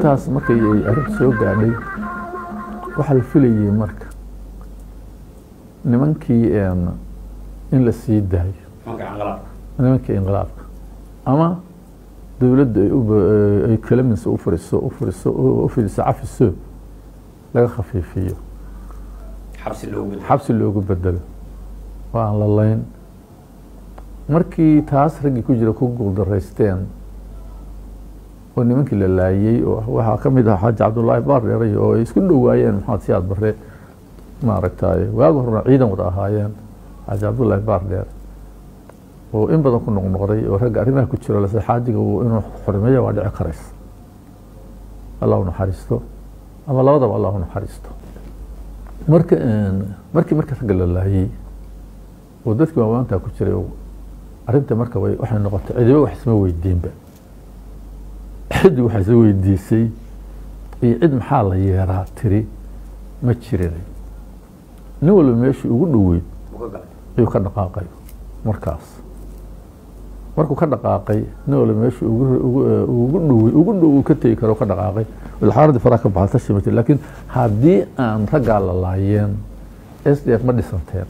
intaas markay ay arrinta soo gaadhay waxaa la filayey marka nimankii een, in la sii daayo nimanka canqalaab nimankii inqilaabka ama dowladda ay uba- ay kalaminsa u fariso u fariso u fidiso cafiso laga khafiifiyo xabsi loogu bedelo xabsi loogu bedelo oo aan la layn markii taas raggii ku jira ku guuldaraysteen oo nimankii la laayey oo waxaa ka mid ah xaaji cabdullaahi baardheeray oo ay isku dhowaayeen maxamed siyaad barre maaragtay waagi horena ciidan wada ahaayeen xaaji cabdullaahi baardheer oo in badan ku noqnoqday oo ragga arrimaha ku jiro lase xaajiga uu inuu xurmeeya waa dhici karaysa allah u naxariisto ama labadaba allah u naxariisto marka een, markii marka ragga la laayey oo dadkii waawaantaa ku jiray oo arrinta marka way waxay noqotay cidiba wax isma weydiinba cidi wax isma weydiisay iyo cid maxaa la yeeraa tiri ma jirin nin walba meeshii ugu dhoweyd uu ka galay ayuu ka dhaqaaqay markaas markuu ka dhaqaaqay nin walba meeshii ugu ugu ugu dhowey ugu dhow uu ka tegi karo ka dhaqaaqay ilxaaradii faraha ka baxda shimati laakiin haddii aan raggaa la laayeen s d f ma dhisanteen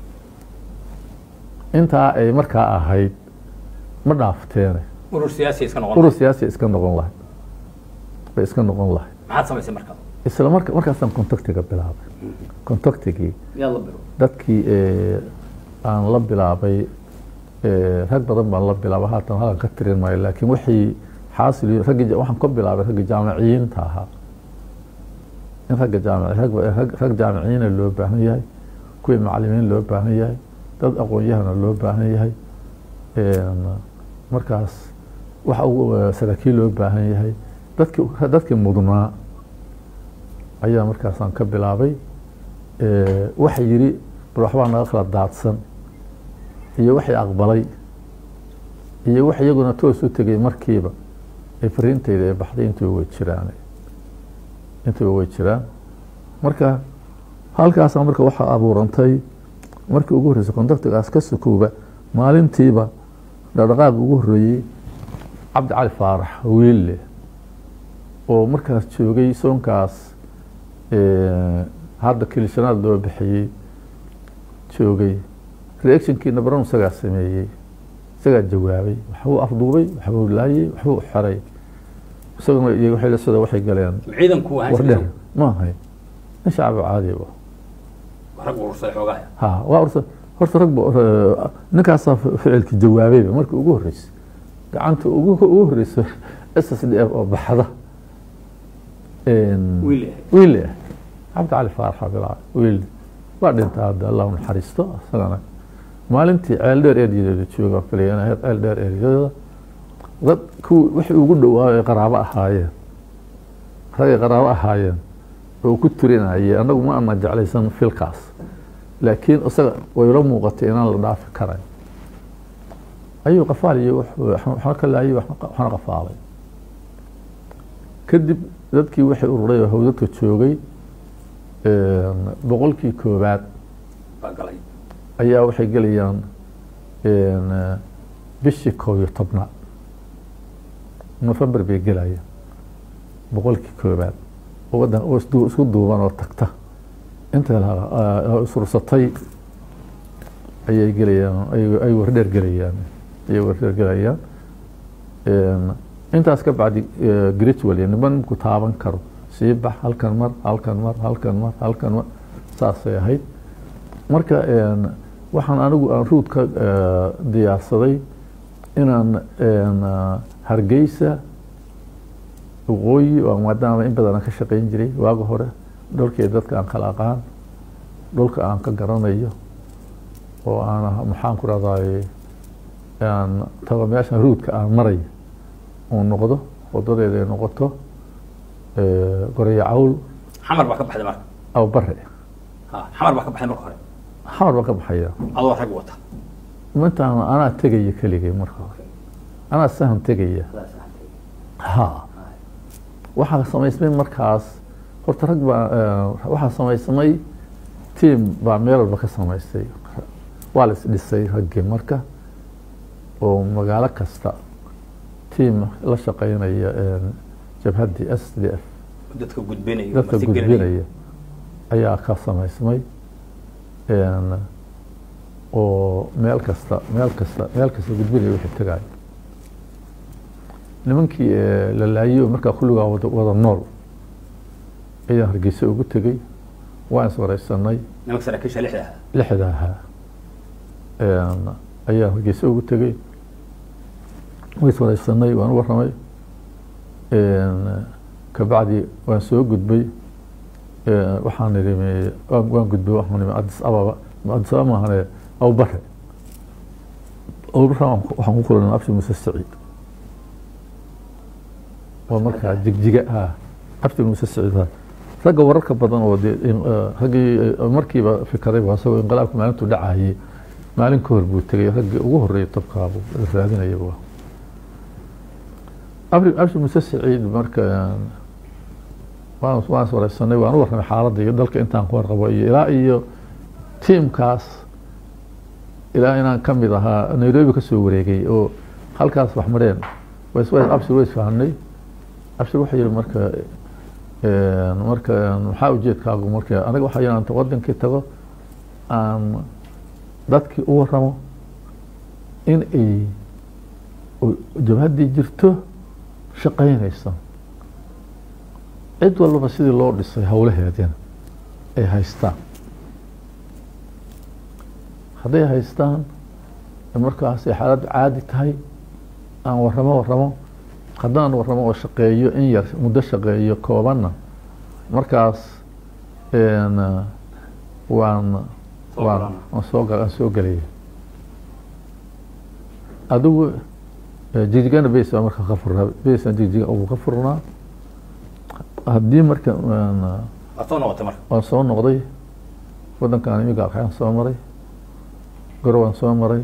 intaa ay markaa ahayd ma dhaafteene urur siyaasi iska noqon urur siyaasi iska noqon lahayd bay iska noqon lahayd maxaad samaysay marka isla marka markaasaan contactiga bilaabay contactigii yaad la biro dadkii eh, aan la bilaabay eh, rag badan baan la bilaabay haatan halkan ka tirin maayo laakiin wixii xaasil raggii ja- waxaan ka bilaabay ragga jaamiciyiinta ahaa in ragga jaamic rag, rag, rag jaamiciyiina loo baahan yahay kuwii macalimiin loo baahan yahay dad aqoon-yahana loo baahan yahay Een, markaas waxa ugu eh, saraakiil loo baahan yahay dadkii dadkii mudnaa ayaa markaasaan ka bilaabay Eh, waxa yidhi bal waxbaa naga kala daadsan iyo waxay aqbalay iyo wax iyaguna toos u tegay markiiba ay fariintayda ay baxday intuba way jiraan intuba way jiraan marka halkaasa marka waxaa abuurantay markii ugu horreysay kontaktigaas ka sukooba maalintiiba dhaqdhaqaaq ugu horreeyey cabdi cali faarax wiille oo markaas joogay soonkaas eh, hadda kilishanaad loo bixiyey joogay reactionkiina baran isagaa sameeyey isagaa jawaabay waxbuu afduubay waxbuu laayey waxbuu xeray isaguna iyo waxay la sida waxay galeen ciidanku ahaan wardheer jiray ma ahay nin shacbi caadi ba rag urursaday xoogaa ha waa horta horta rag ba eh, ninkaasaa fi- ficilkii jawaabayba markii ugu horreysay gacanta ugu ugu horreysa s s d f oo baxda Een, wiil yahay wiil ah cabdi cali faarax bilaa wiil waa dhintaa hadda allah u naxariisto isagana maalintii ceel dheer eryadooda jooga filayan ahayd ceel dheer eryadooda dad kuwii wixii ugu dhowaa ay qaraabo ahaayeen ragay qaraabo ahaayeen oo ku turinayay annagu ma ana jeclaysan filkaas laakiin isaga wayla muuqatay inaan la dhaafi karayn ayuu qafaaliyo waxna ka laayay waxna qafaalay kadib dadkii waxay ururay oo hawdadka joogay een, boqolkii koowaad baa galay ayaa waxay gelayaan een, bishii koob iyo tobnaad nofembar bay gelayaan boqolkii koowaad oo waddan oo isdu- isku duuban oo tagta inta la- ah, isursatay ayay gelayaan ay- ay wardheer gelayaan ayay wardheer gelayaan Een, intaas ka bacdi gritual niman ku taaban karo sii bax halkan mar halkan mar halkan mar halkan mar saasay ahayd marka een, waxaan anigu aan ruud ka eh, diyaarsaday inaan een, ah, hargeysa waqooyi oo maadaama in badan aan ka shaqayn jiray waaga hore dhulkii dadka aan kala aqaan dhulka aan ka garanayo oo aan maxaan ku rahdaay aan tago meeshan ruudka aan marayo uu noqdo wadadeeda ay noqoto eh, goreyo cawl xamar baa ka baxday marka aw bare ha xamar baa ka baxday marka hore xamar baa ka baxaya adoo rag wata intaan anaa tegaya keligay marka hore anaa sahan tegaya ha waxaa samaysmay markaas horta rag baa eh, waxaa samaysmay tiam baa meel walba ka samaystay waa la isdhisay raggii marka oo magaalo kasta tiam la shaqeynaya een, jabhaddii s d f dadka gudbinaya dadka marti gelinaya. gudbinaya ayaa ka samaysmay een, oo meel kasta meel kasta meel kasta gudbinaya wixii tagayo nimankii eh, la laayay oo markaa kulligaa wada, wada nool ayaan hargeysa ugu tegey waan is wareysanay nimanka saraakiisha lixda ahaa lixda ahaa Een, ayaan hargeysa ugu tegey way is wareysanay waan u warramay Een, kabacdi waan soo gudbay Een, waxaan idhi me- waan waan gudbay waxaan nimi addis ababa ma addis ababa maahane abubare abubare waan ku- waxaan ku kulanay abshi muse saciid waa markaa jigjiga ah abshi muse saciid ah ragga wararka badan oo dee in- eh, raggii eh, markiiba fikaray waa isagoo inqilaabka maalintuu dhacayay maalin ka hor buu tegay raggii ugu horreeyay tabkaabu raadinaya waa abri abshi muse saciid marka een, waan waan is wareysanay waan u warramay xaaladda iyo dalka intaan ku warqabo iyo ilaa iyo tiimkaas ilaa inaan ka mid ahaa nairobi ka soo wareegay oo halkaas wax mareen ways ways abshir way isfahanay abshir wuxuu yihi marka een, marka een, maxaa ujeedkaagu marka aniga waxaa yihi anta wadankii tago aan dadkii u warramo in ay u- jabhaddii jirto shaqaynaysa cid walbaba sidii loo dhisay howlaheedina ay haystaan hadday haystaan markaas ay xaaladdu caadi tahay aan warramo warramo haddaan warramo oo shaqeeyo in yar muddo shaqeeyo koobanna markaas een, waan Soo waan galana. waan soo gal- aan soo gelaya adigu eh, jigjigana beys baa marka ka furnaa beysaan jigjiga ugu ka furnaa haddii marka een, waad soo noqotay marka waan soo noqday wadankan imiga waxaan soo maray goro waan soo maray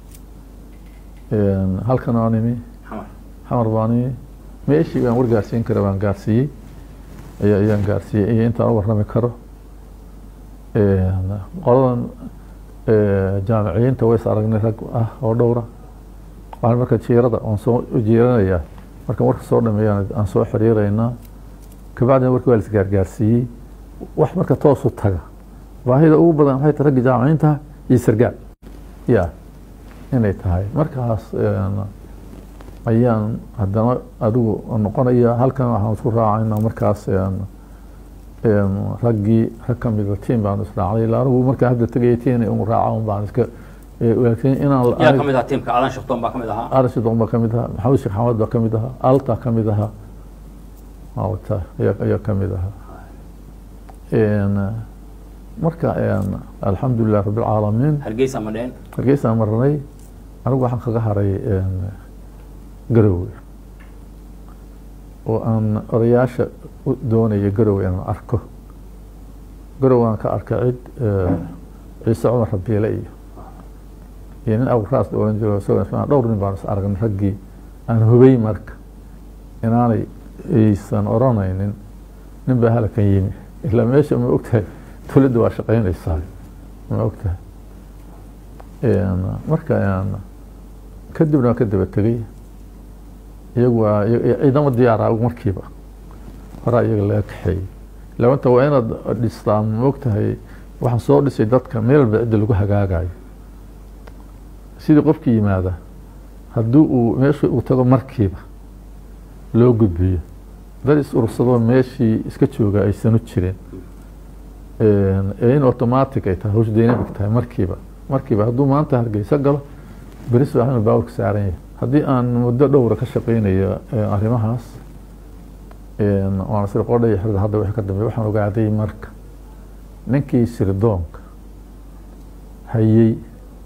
Een, halkan waan imi xamar xamar baan imi meeshii baan war gaarsiin kara baan gaarsiiyey ayaa ayaan gaarsiiyey iyo intaan u warrami karo Een, qoladan eh, jaamiciyiinta ways aragnay rag ah oo dhowra waxaan marka jiirada waan soo jiiranayaa markaan warka soo dhameeyaan aan soo xiriiraynaa kabacdina warkii waa la isgaargaarsiiyey wax marka toosu taga baahida ugu badan waxay tahay ragga jaamiciinta iyo sargaal ya inay tahay markaas een, ayaan haddana adigu noqonaya halkan waxaan isku raacaynaa markaas een, een, raggii rag ka mida tiim baan israacnay ilaa anigu markaan hadda tegaya tiina un raaca un baan iska eh, laakiin inaan yaa ka mid ahaa tiimka aadan shaqtoon baa ka mid ahaa arashi doon baa ka mid ahaa maxamed sheekh xamed baa ka mid ahaa alta ka mid ahaa alta ayaa ayaa ka mid ahaa Een, marka een, alxamdulilah rabbilcaalamiin hargeysa ma dheen hargeysaan marnay anigu waxaan kaga haray een, garowe oo aan odayaasha u doonaya garowe inaan arko garowe aan ka arkay cid eh, ciise cumar rabiile iyo iyo nin aburaas la oran jiro isagoo ismaan dhowr nin baan is aragnay raggii aan hubay marka inaanay aysan oranaynin nin baa halkan yimi ilaa meesha ma ogtahay dowladda waa shaqaynaysaa ma ogtahay Een, marka een, kadibna waan ka daba tegey iyagu waa iy- ciidamo diyaara markiiba horaa iyaga laga kaxeeyey labanta waa inaad dhistaa ma ogtahay waxaan soo dhisay dadka meel walba cidda lagu hagaagayo sidii qofkii yimaada haddii uu meesha uu tago markiiba loo gudbiyo dad is urursadoo meeshii iska jooga aysanu jirin Een, ee in automatic ay tahay hawsha dynamic tahay markiiba markiiba hadduu maanta hargeysa galo beris waa inuu baawrka saaran yahay haddii aan muddo dhowra ka shaqeynayo ee, arrimahaas een, waan sir qodhaya xirda hadda wixii ka dambeeya waxaan ogaaday marka ninkii sirdoonka hayey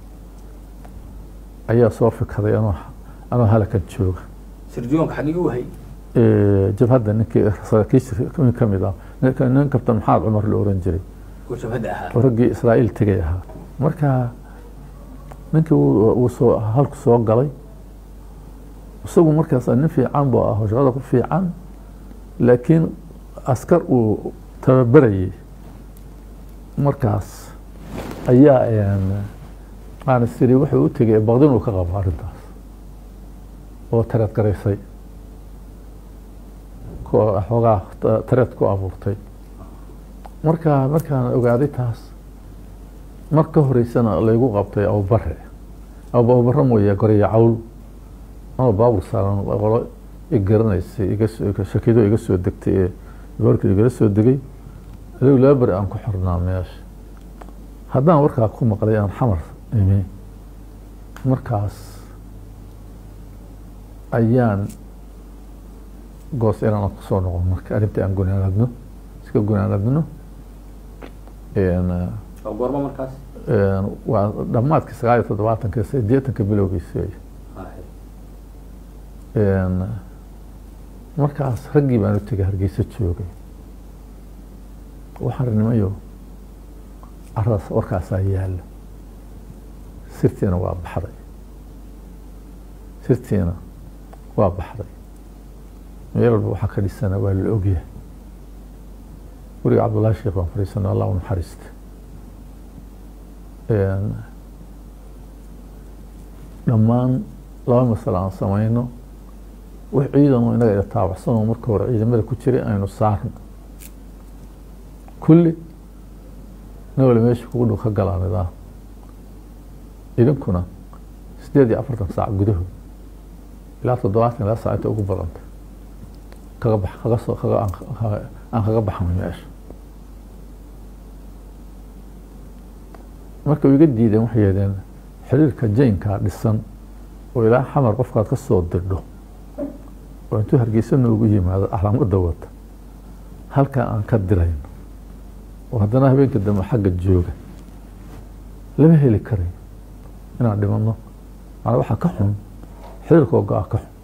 ayaa soo fikaday anoo anoo halakan jooga sirdiyoonka xaggii u hay Ee, jabhadda ninkii saraakiisha nin ka mid ah ninka- nin kabtan maxamed cumar la oran jiray oo jabhadda ahaa oo raggii israa'iil tegay ahaa marka ninkii wuu wuu soo halku soo galay isagu markaas nin fiican buu ah oo shaqada ku fiican laakiin askar uu tababarayay markaas ayaa een, aan isiri wuxuu u tegay baqdin uu ka qabo arrintaas oo tareed garaysay ku xoogaa ta- tareed ku abuurtay marka markaan ogaaday taas mar ka horeysana laygu qabtay abubare Abu- abubare mooye goreya cawl ama baabur saaran qolo i garanaysay iga soo- iga- shakido iga soo degtay ee goorkii igala soo degay adigu laba beri aan ku xirnaa meesha haddaan warkaa ku maqlay aan xamar imi markaas ayaan goos inaan kusoo noqon marka arrintii aan gunaanadno iska gunaanadno Een, oo goorma markaas een, waa dhammaadkii sagaal iyo toddobaatanka sideetanka bilowgiisi wey Haye. Een, markaas raggii baan u tegay hargeysa joogay waxaan nimayo caradaas warkaasaa yaalla sirtiina waa baxday sirtiina waa baxday meel walba waxaa ka dhisana waa la ogyahay guriga cabdullaahi sheekh baan fadhiisanay allah u naxariista Een, dhammaan laba masale aan samayno wax ciidan oo inaga ila taabacsan oo marka hore ciidamada ku jiray aynu saarno kulli nagole meesha kugu dhow ka galaa nidaam idinkuna sideed iyo afartan saac gudahood ilaa toddobaatan ilaa saac inta ugu badanta kaga bax kaga soo kaga aan kaga- aan kaga baxnay meesha marka iga diideen waxay yeedeen xiriirka jaynkaa dhisan oo ilaa xamar qofkaad ka soo dirdho oo intuu hargeysa noogu yimaado calaamadda wata halkaa aan ka dirayno oo haddana habeenka dambe xagga jooga lama heli karayo inaan dhimanno macnaa waxaa ka xun xiriirka ogaa ka xun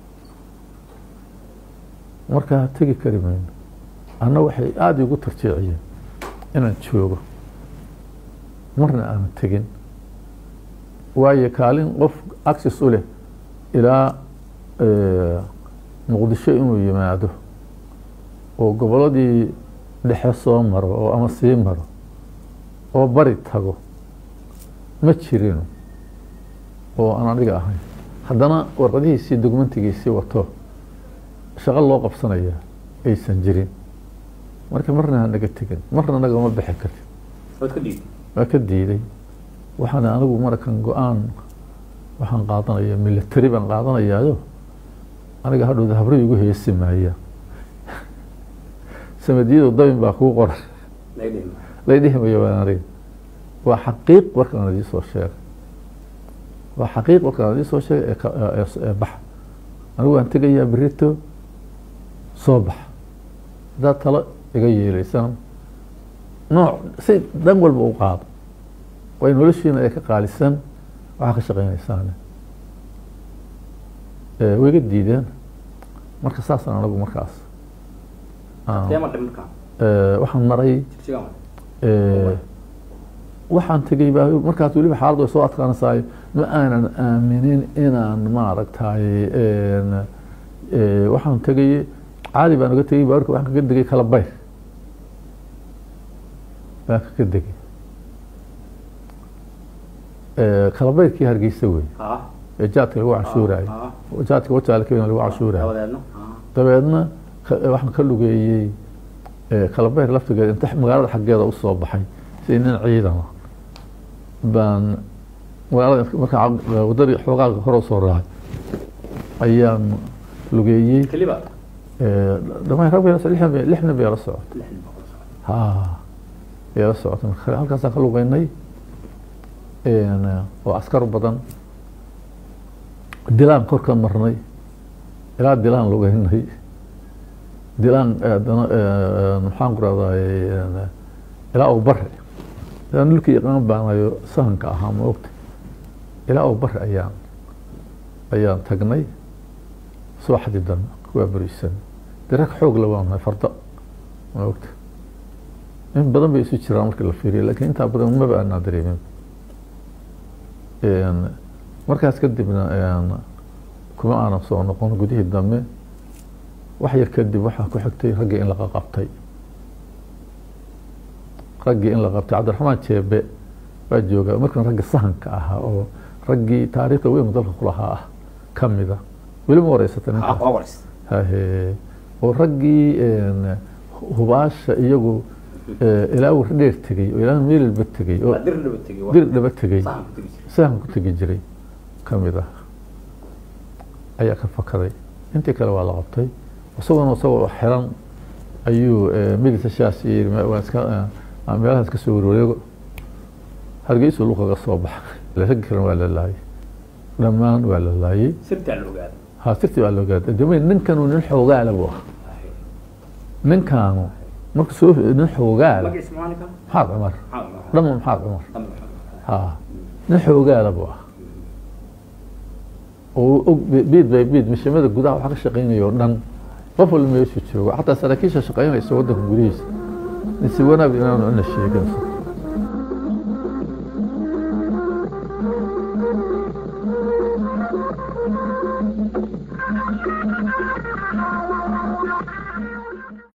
markaa tegi kari mayno anna waxay aada igu tarjeeciyeen inaan joogo marna aanu tegin waayo kaalin qof access u leh ilaa eh, muqdisho inuu yimaado oo gobolladii dhexe soo maro oo ama sii maro oo bari tago ma jirin oo aan aniga ahayn haddana warqadihiisii dokumentigiisii wato shaqo loo qabsanaya aysan jirin marka marna ha naga tegin marna nagama bixi karin waad ka dhiibtay waa ka diiday waxaan anigu markan go-aan waxaan qaadanaya military baan qaadanayaayo aniga hadhowda habro igu heesi maaya samadiyadu dabin baa kuu qoran laga dhihi lay dhihi mayo waan aniga waa xaqiiq warkaan idii soo sheegay waa xaqiiq warkaan idii soo sheegay ee ka- ee- ee- ee baxa anigu waan tegayaa berito soo bax haddaad talo iga yeelaysaan nooc si dhan walba u qaado way noloshiina ee ka qaalisan waxaa ka shaqeynaysaan Eh, way iga diideen marka saasaan anagu markaas aan- tee ma dhib markaa eh, waxaan maray jigjiga ma Eh, waxaan tegey baa markaas weliba xaaladdu ay soo adkaanaysaay ma aanan aaminin inaan maaragtay een, eh, waxaan tegay caadi baan uga tegey baaburka waxaan kaga degay kala bayr baan kaga degay Eh, kala bayrkii hargeysa wey ha ee jaadka lagu cashuurayo ha jaadka wajaalkeena lagu cashuurayo dabadeedna ha dabeedna ka- waxaan ka lugeeyey eh, kalabeer laftigeeda inta magaalada xaggeeda usoo baxay si nin ciidan ah baan magaalada markaa wadadii xoogaa hore usoo raacay ayaan lugeeyey keliba eh, dhammaan rag bay la so- lixdan bay- lixdan bay la socotay lixdan boqol socod ha bay la socotay marka halkaasaan ka lugeynay een, oo askar badan dilaan kor ka marnay ilaa dilaan lugeynay dilaan haddana eh, maxaan ku rahday ilaa uu bare ilaa dhulkii yaqaan baanayo sahanka ahaa ma ogta ilaa uu bare ayaan ayaan tagnay subaxdii dambe kuwaa berisan dee rag xoog la waanahay fardo ma ogta in badan bay isu jiraan markii la fiiriyo laakiin intaa badan maba aanaa dareemin Een, markaas kadibna een, kuma aanan soo noqon gudihii dambe wax yar kadib waxaa ku xigtay raggii in laga qabtay raggii in la qabtay cabdiraxmaan jeebe baa jooga markan ragga sahanka ahaa oo raggii taariikhda weyn dalka kulahaa ah ka mida weli ma wareysata ha ninkaas waa wareys hahe oo raggii hubaasha iyagu ilaa war dheer tegey oo ilaa meelilba tegey oo dir dhaba tegey dir dhaba tegey sahan ku tegi jiray sahan ku tegi jiray ka mid ah ayaa ka fakaday intii kale waa la qabtay isaguna isagoo xiran ayuu midisa shaas yiri waa iska aan meelahaas ka soo warwareego hargeysu luqaga soo baxay raggi kalena waa la laayay dhammaan waa la laayay sirtaa la ogaaday ha sirtii waa la ogaaday dema ninkanu nin xoogaala buu ahaa ninkaanu marka soo nin xoogaala magaciisa maalinka maxaad cumar maxaa cumar dhama maxaad cumar Dhamma maxaa ha nin xoogaala buu ahaa oo og biid bay biid mishimada gudaha waxa ka shaqaynaya oo dhan qof walba meeshu joogo xataa saraakiisha shaqaynaysa waddanka gudihiisa si wanaag inaanu ina sheegin Thank you.